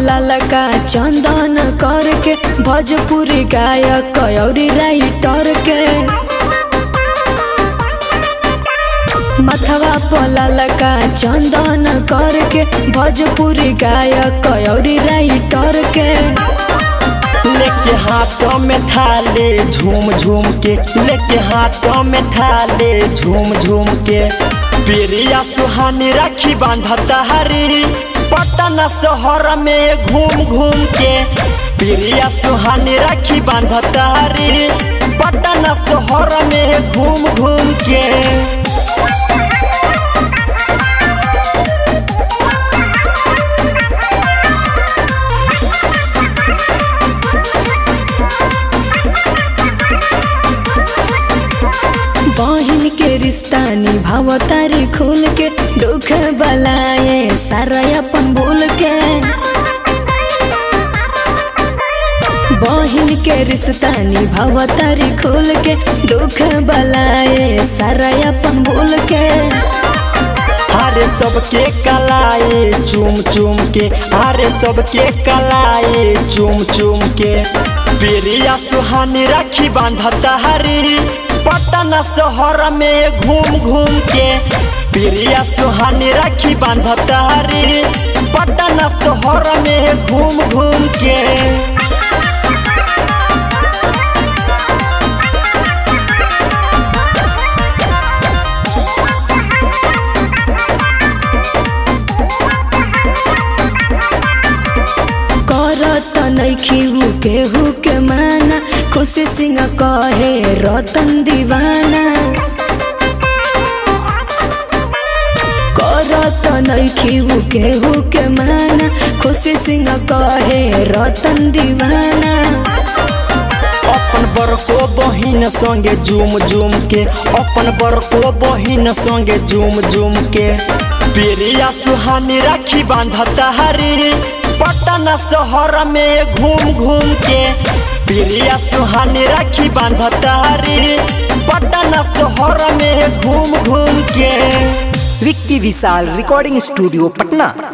ललका चंदन करके भोजपुरी गायक कयौरी राइटर के मथवा पललका चंदन करके भोजपुरी गायक कयौरी राइटर के लेके हाथों में थाले झूम झूम के लेके हाथों में थाले झूम झूम के प्रिया सुहानी राखी बांधता हरी पटना शहर में घूम घूम के प्रिया सुहानी राखी बांधता हरी पटना शहर में घूम घूम के बहन के रिश्ता निभाव तारी खुल के दुख बलाए सारा अपन भूल के बहन के रिश्ता निभाव तारी खुल के दुख बलाए सारा अपन भूल के अरे सबके कलाए चुम चुम के अरे सबके कलाए चुम चुम के प्रिया सुहानी राखी बांधता हरी पटना शहर में घूम घूम के प्रिया सुहानी राखी बांधता हरी पटना शहर में घूम घूम के करत नैखी केहू के माना खुशी सिंह कहे रतन दीवाना करत नैखी केहू के माना खुशी सिंह कहे रतन दीवाना अपन बड़को बहिन संगे झूम झूम के अपन बड़को बहिन संगे झूम झूम के प्रिया सुहानी राखी बांधता हरी पटना शहर में घूम घूम के प्रिया सुहानी राखी बांधता हरी पटना शहर में घूम घूम के विक्की विशाल रिकॉर्डिंग स्टूडियो पटना